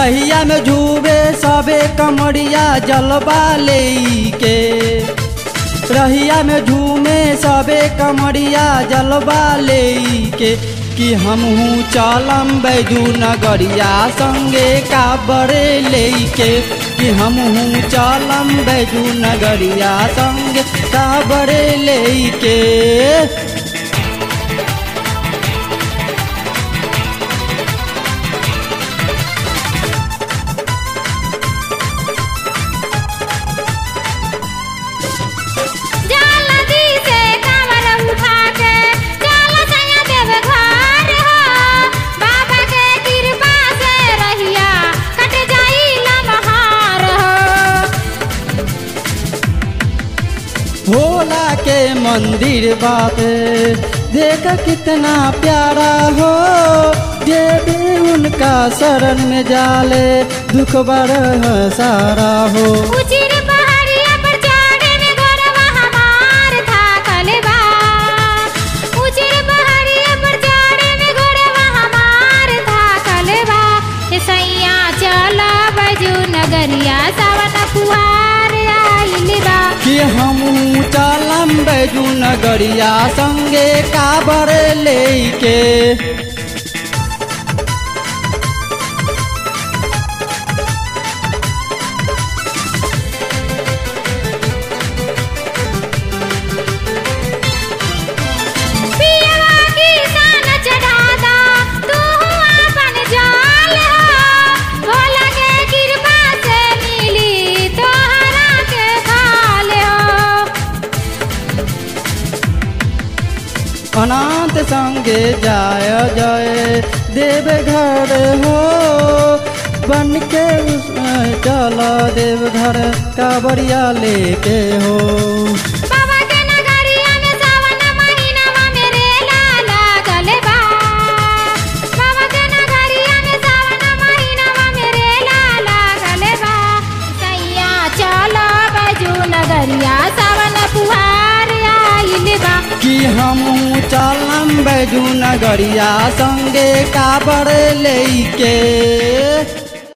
रहिया में झूबे सबे कमरिया जलवा लेके रहिया में झूमे सबे कमरिया जलवा लेके कि हमहू चलम बैजू नगरिया संगे काबरे लेके कि हमहू चलम बैजू नगरिया संगे काबरे लेके जल्दी से कमर उठा के चल सैया देव घर हो बाबा के कृपा से रहिया कट जाई लमहार हो भोला के मंदिर बापे देख कितना प्यारा हो जे भी उनका शरण में जाले दुख बड़ सारा हो उचिर पहाड़िया पर चढ़े में घरवा हमार थाकल बा उचिर पहाड़िया पर चढ़े में घरवा हमार थाकल बा ए सैया चल बजू नगरिया सावन फुहार आइल बा कि हम चलम बैजू नगरिया संगे काबर लेके पियवा की सान चढ़ादा तू अपन जाल हो भोला के कृपा से मिली तोहरा के खाल हो अनाथ संगे जाय जय देव घर हो बन के चल देव घर काबरिया लेके हो बाबा के नगरिया में सावन महीनावा में रेला लागल बा बाबा के नगरिया में सावन महीनावा में रेला लागल बा सैया चल बजू नगरिया सावन फुहार आइल बा कि हम चलम बैजू नगरिया संगे काबर लेके